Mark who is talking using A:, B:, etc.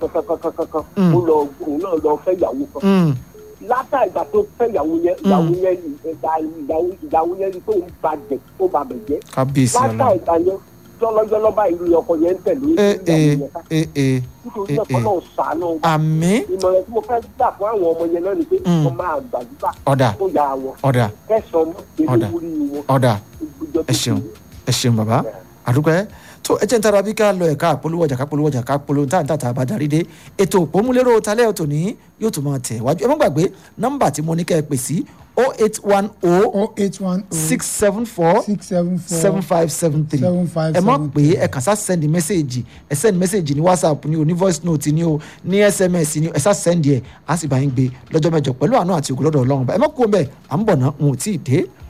A: kankankankan
B: Mm.
A: ó lọ òun náà lọ fẹ́ ìyàwó kan
B: Mm.
A: látà ìgbà tó fẹ́ ìyàwó yẹn
B: Mm.
A: ìyàwó yẹn ìgbà- ìyàwó ìyàwó yẹn tó ń ba jẹ tó ba bẹ̀ jẹ́
B: kábíyèsí
A: látà
B: ọlọ́run
A: ìgbà yẹn jọlọjọlọ báyìí ni ọkọ yẹn ń tẹ̀lé
B: ee
A: ìyàwó
B: ee
A: yẹn ká
B: ee ee
A: nítorí
B: eh,
A: náà kọ́
B: eh.
A: náà sàánú
B: àmì
A: ìmọ̀ràn tí mo fẹ́ gbà fún àwọn ọmọ yẹn náà ni pé
B: Mm.
A: wọ́n máa gbàdúrà
B: ọ̀dà
A: kó ya wọn
B: ọ̀dà
A: kẹsàn-án
B: Ọ̀dà.
A: mọ́ lórí wọn
B: ọ̀dà
A: ìgbìjọ
B: ẹ ṣeun ẹ ṣeun bàbá àdúgbò tó ẹ jẹ́ ń tara bí ká lọ ẹ̀ka àpolówó ọjà ká polówó ọjà ká polówó tá à ń tà tá a bá darí dé ètò òpómúlérò talẹ́ ọ̀tọ̀ ní yóò tún máa tẹ̀ wájú ẹ má gbàgbé nọ́mbà tí mo ní kẹ́ ẹ pè sí o eight one o
C: oh eight one oh
B: six seven four
C: six seven four
B: seven five seven three
C: seven five
B: ẹ má
C: seven
B: pè é ẹ kàn sá send message ẹ send message ní whatsapp ní o ní voice note ní o ní sms ní o ẹ sá send ẹ á sì bá yín gbé lọ́jọ́ mẹ́jọ pẹ̀lú àánú àti ògùn lọ́dọ̀ ọlọ́run bá ẹ má kú ọmọ ẹ à ń bọ̀ ná n ò tí ì dé.